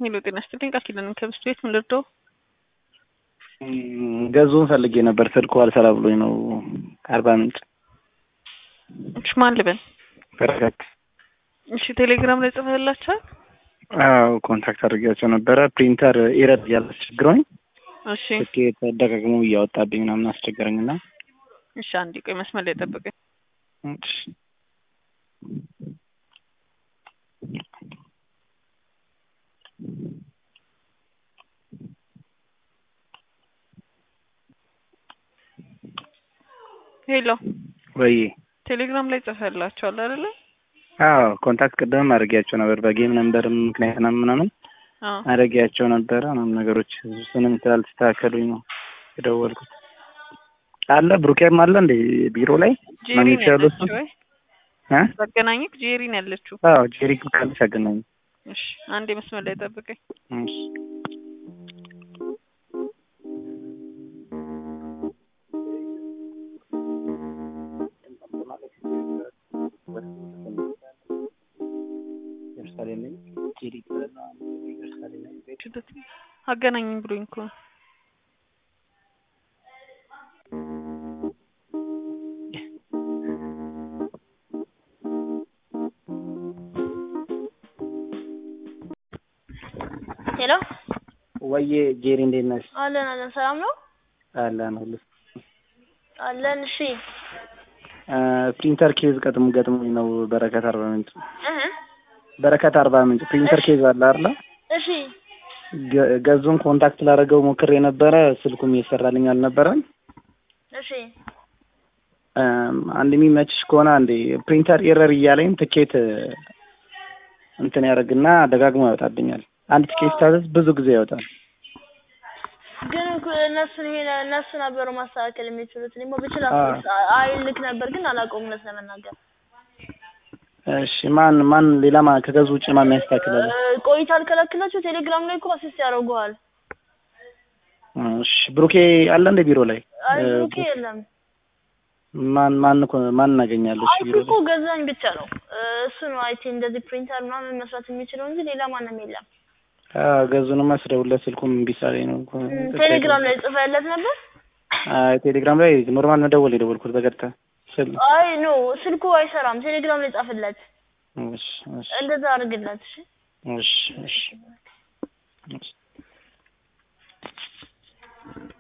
ሄሎ ጤና ይስጥልኝ ቃል ኪዳን ከብስት ቤት ምን ልርዳው? ገዙን ፈልጌ ነበር ስልኩ አልሰራ ብሎኝ ነው። ከአርባ ምንጭ እሺ ማን ልበል? በረከት። እሺ ቴሌግራም ላይ ጽፈህላችኋል? አዎ ኮንታክት አድርጌያቸው ነበረ። ፕሪንተር ኤረር እያለ አስቸግረኝ እሺ ስኬት ደጋግሞ እያወጣብኝ ምናምን አስቸገረኝና እሺ አንዴ ቆይ መስመር ላይ ጠብቀኝ። እሺ ሄሎ ወይ ቴሌግራም ላይ ጽፈህላችኋል አይደለ? አዎ ኮንታክት ቅድምም አድርጌያቸው ነበር በጌም ነምበር ምክንያት ምናምን ምናምን አዎ አድርጌያቸው ነበረ ምናምን ነገሮች እሱንም ስላልተስተካከሉኝ ነው የደወልኩት። አለ ብሩኬም አለ እንደ ቢሮ ላይ ጄሪ ማግኘት ነው ይችላሉ ያለችው እሱን? ወይ እ ባገናኘክ ጄሪ ነው ያለችው። አዎ ጄሪ ካለች አገናኝ እሺ አንዴ መስመር ላይ ጠብቀኝ። እሺ አገናኝም ብሎኝ እኮ ነው። ሄሎ ወዬ ጄሪ እንዴት ነሽ? አለን አለን፣ ሰላም ነው አለን ሁሉ አለን። እሺ ፕሪንተር ኬዝ ቀጥሞ ገጥሞኝ ነው በረከት አርባ ምንጭ እህ በረከት አርባ ምንጭ ፕሪንተር ኬዝ አለ አይደለ? እሺ ገ- ገዙን ኮንታክት ላደረገው ሞክሬ ነበረ ስልኩም እየሰራልኝ አልነበረም። እሺ እም፣ አንድ የሚመችሽ ከሆነ አንዴ ፕሪንተር ኤረር እያለኝ ትኬት እንትን ያደርግና ደጋግሞ ያወጣብኛል። አንድ ትኬት ስታዘዝ ብዙ ጊዜ ያወጣል። ግን እኮ እነሱን ይሄ እነሱ ነበሩ ማስተካከል የሚችሉት። እኔማ ብችል አዎ። አይልክ ነበር፣ ግን አላውቀውም እውነት ለመናገር እሺ ማን ማን ሌላ ማ ከገዙ ውጭ ማን ያስተካክላል? እ፣ ቆይታ አልከለክላቸው ቴሌግራም ላይ እኮ አሲስት ያደርጉሃል። እሺ ብሩኬ አለ እንደ ቢሮ ላይ አይ እ፣ ኦኬ የለም። ማን ማን እኮ ማን እናገኛለች አይ ቢሮ እኮ ላይ? ገዛኝ ብቻ ነው እ፣ እሱ ነው አይቲ እንደዚህ ፕሪንተር ምናምን መስራት የሚችለው እንጂ ሌላ ማንም የለም። አዎ ገዙንማ ስደውልለት ስልኩም እምቢ ስላለኝ ነው እኮ። እ፣ ቴሌግራም ላይ ጽፈህለት ነበር? አይ ቴሌግራም ላይ ኖርማል መደወል የደወልኩት በቀጥታ ስል አይ ኖ ስልኩ አይሰራም። ቴሌግራም ላይ ጻፍለት፣ እሺ እሺ እንደዛ አድርግለት። እሺ እሺ እሺ እሺ